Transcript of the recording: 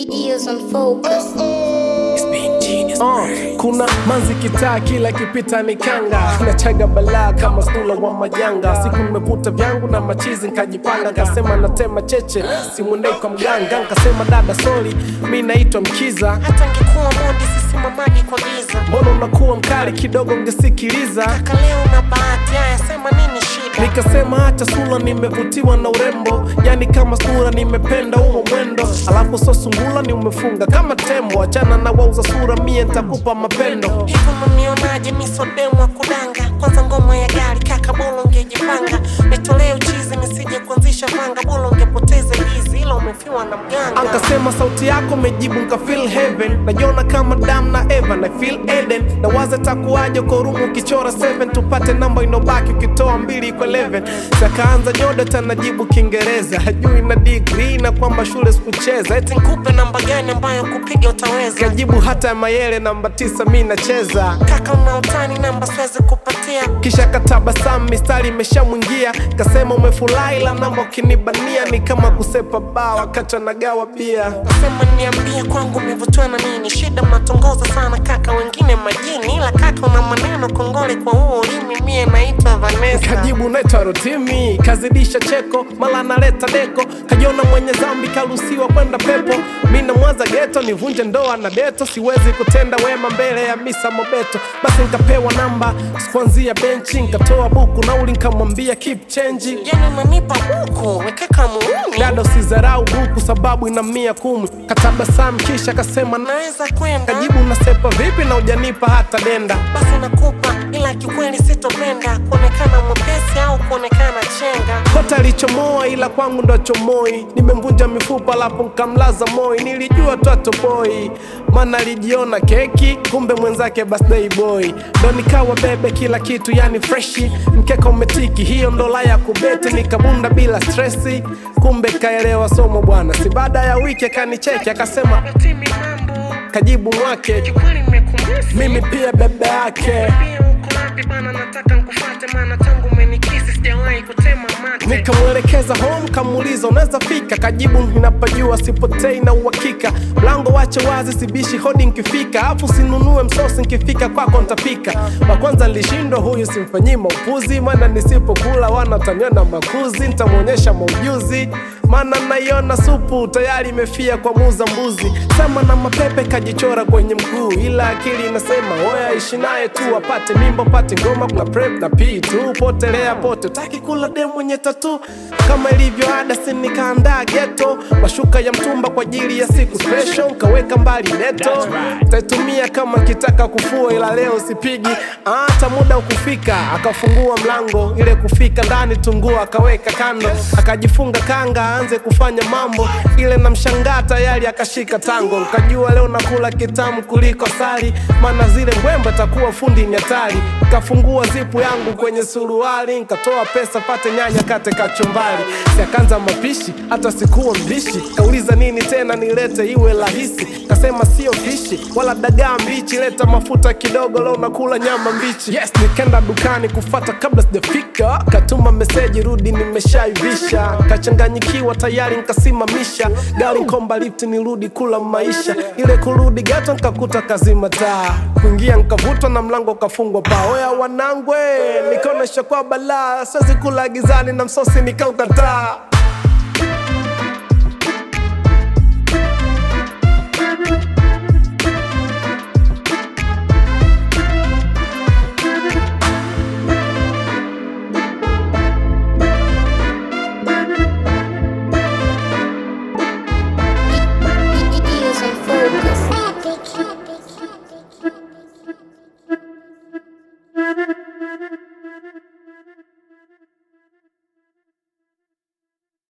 Ears on focus. Uh, kuna manzi kitaa kila kipita ni kanga nachaga balaa kama stula wa majanga siku nimevuta vyangu na machizi nkajipanga kasema natema cheche simwendei kwa mganga nkasema dada soli mi naitwa mkiza hata ngekuwa mondi sisimamagi kwa giza mbona unakuwa mkali kidogo ngesikiliza kaka leo na bahati haya sema nini shida nikasema hata sura nimevutiwa na urembo yani kama sura nimependa huo mwendo alafu so sungula ni umefunga kama tembo achana na wauza sura mie ntakupa mapendo hivi unanionaje misodemu wa kudanga kwanza ngoma ya gari kaka bolo ungejipanga nitolee uchizi nisije kuanzisha vanga bolo ungepoteza hizi ila umefiwa na mganga ankasema sauti yako mejibu nka feel heaven najiona kama dam na eva na feel eden na waza takuwaje kwa rumu ukichora 7 tupate namba inobaki ukitoa mbili kwa 11 sakaanza nyodo tanajibu kiingereza hajui na degree na kwamba shule sikucheza eti nikupe namba gani ambayo kupiga utaweza kajibu hata ya mayele namba tisa mi nacheza kaka una utani namba siwezi kupatia kisha katabasamu mistari imeshamwingia kasema umefurahi la namba ukinibania ni kama kusepa baa wakati anagawa bia nasema niambie kwangu umevutiwa na nini shida mnatongoza sana kaka wengine majini ila kaka una maneno kongole kwa huo ulimi mie naitwa Vanessa kajibu naitwa rotimi kazidisha cheko mala analeta deko kajiona mwenye zambi karuhusiwa kwenda pepo mi namwaza geto nivunje ndoa na deto siwezi kutenda wema mbele ya misa mobeto basi nkapewa namba sikuanzia benchi nkatoa buku nauli nkamwambia keep change yani unanipa buku wekeka muuni dada usizarau buku sababu ina mia kumi katabasamu kisha kasema na naweza kwenda kajibu nasepa vipi na ujanipa hata denda basi nakupa ila kiukweli sitopenda kuonekana mwepesi au kuonekana chenga kota alichomoa ila kwangu ndo chomoi nimemvunja mifupa lapo nkamlaza moi nilijua tu atoboi mana alijiona keki kumbe mwenzake birthday boy ndo nikawa bebe kila kitu yani freshi mkeka umetiki hiyo ndo la ya kubeti nikabunda bila stresi kumbe kaelewa somo bwana si baada ya wiki akanicheki akasema timi mambo kajibu mwake kiukweli nimekumisi mimi pia bebe yake pia uko wapi bana nataka nkufate maana tangu umenikisi sijawahi kutema mate nikamwelekeza home kamuuliza unaweza fika kajibu ninapajua sipotei na uhakika mlango wache wazi sibishi hodi nkifika afu sinunue msosi nkifika kwako ntapika wa kwanza nilishindwa huyu simfanyii maupuzi maana nisipokula wanataniona makuzi ntamwonyesha maujuzi maana naiona supu tayari imefia kwa muza mbuzi sema na mapepe kajichora kwenye mguu ila akili inasema oya ishi naye tu apate mimbo pate ngoma kuna prep na p tu potelea pote utaki kula dem mwenye tatu kama ilivyo ada sinikaandaa geto mashuka ya mtumba kwa ajili ya siku special kaweka mbali neto taitumia kama kitaka kufua ila leo sipigi hata muda ukufika akafungua mlango ile kufika ndani tungua akaweka kando akajifunga kanga aanze kufanya mambo ile namshangaa tayari akashika tango nkajua leo nakula kitamu kuliko sali maana zile mbwembe takuwa fundi ni hatari kafungua zipu yangu kwenye suruali nkatoa pesa pate nyanya kate kachumbari siakanza mapishi hata sikuwa mbishi kauliza nini tena nilete iwe rahisi kasema sio fishi wala dagaa mbichi leta mafuta kidogo leo nakula nyama mbichi yes nikenda dukani kufata kabla sijafika katuma meseji rudi nimeshaivisha kachanganyikiwa tayari nkasimamisha gari nkomba lift nirudi kula maisha ile kurudi gato nkakuta kazima taa kuingia nkavutwa na mlango kafungwa paa oya wanangwe nikaonesha kwa balaa siwezi kula gizani na msosi nikaukataa